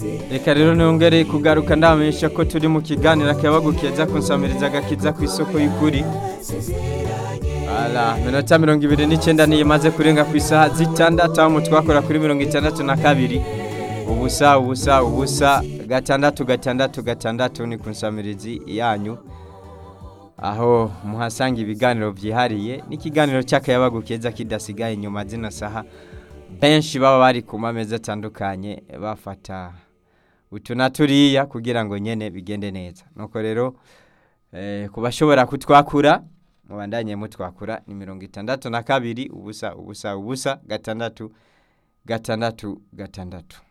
reka rero nongere kugaruka ndamenyesha ko turi mu kiganiro akayabagu keza kunsamiriza agakiza ku isoko y'ukuri ala minota mirongo ibiri n'icyenda niyo imaze kurenga ku isaha zitandatu aho twakora kuri mirongo itandatu na kabiri ubusa ubusa ubusa gatandatu gatandatu gatandatu ni ku nsamirizi yanyu aho muhasanga ibiganiro byihariye n'ikiganiro cy'akayabagu keza kidasigaye inyuma zino saha benshi baba bari ku mameza atandukanye bafata utu na turiya kugira ngo nyine bigende neza nuko rero ku bashobora kutwakura mubandanye mutwakura ni mirongo itandatu na kabiri ubusa ubusa ubusa gatandatu gatandatu gatandatu